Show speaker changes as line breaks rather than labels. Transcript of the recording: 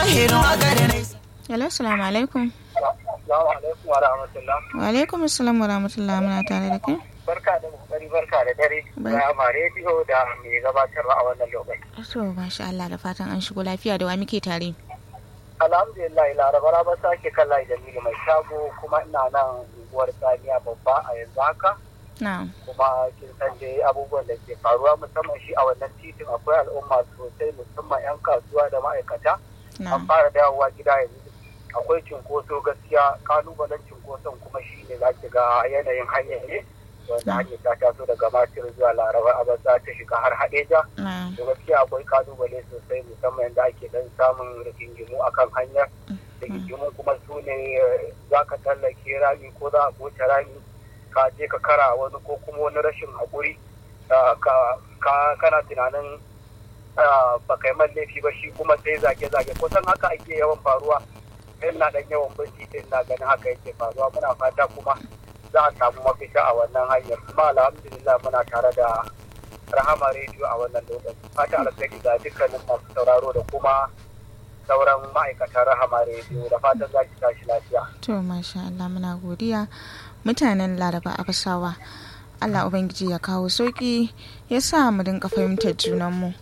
zahirin haka da nai
Hello, assalamu alaikum.
Assalamu alaikum wa rahmatullah.
Wa alaikum assalam wa rahmatullah muna tare da kai.
Barka da kokari barka da dare.
Bar-
Ya ma rediyo da mai gabatarwa a wannan lokaci.
To, masha Allah da fatan an shigo lafiya da wa muke tare.
Alhamdulillah laraba ba sake kalla Jamilu mai shago kuma ina nan unguwar Saniya babba a yanzu haka.
Na'am.
kuma kin san dai abubuwan da ke faruwa musamman shi a wannan titin akwai al'umma sosai musamman 'yan kasuwa da ma'aikata an
Na'am.
fara dawowa gida yanzu akwai cinkoso gaskiya kalubalen cinkoson kuma shi ne za ki ga yanayin hanyar ne wanda hanyar ta taso daga matir zuwa laraba abasa ta shiga har hadeja
Na'am.
to gaskiya akwai kalubale sosai musamman yadda ake dan samun rigingimu akan hanyar rigingimu kuma su ne eh, za ka tallake rami ko za a goce rami ka je ka kara wani ko kuma wani rashin haƙuri ah, ka ka- kana tunanin ah, ba kai man laifi ba shi kuma sai zage-zage kusan haka ake yawan faruwa sai na dan yawan bin titin na ganin haka yake faruwa muna fata kuma za a samu mafita a wannan hanyar kuma alhamdulillah muna tare da rahama rediyo a wannan lokaci fata alkhairi ga dukkanin masu sauraro da kuma sauran ma'aikatan rahama rediyo da fatan za ki tashi lafiya
To, masha Allah muna godiya. Mutanen Laraba Abasawa. Allah Ubangiji ya kawo sauki ya sa mu dinka fahimtar junanmu.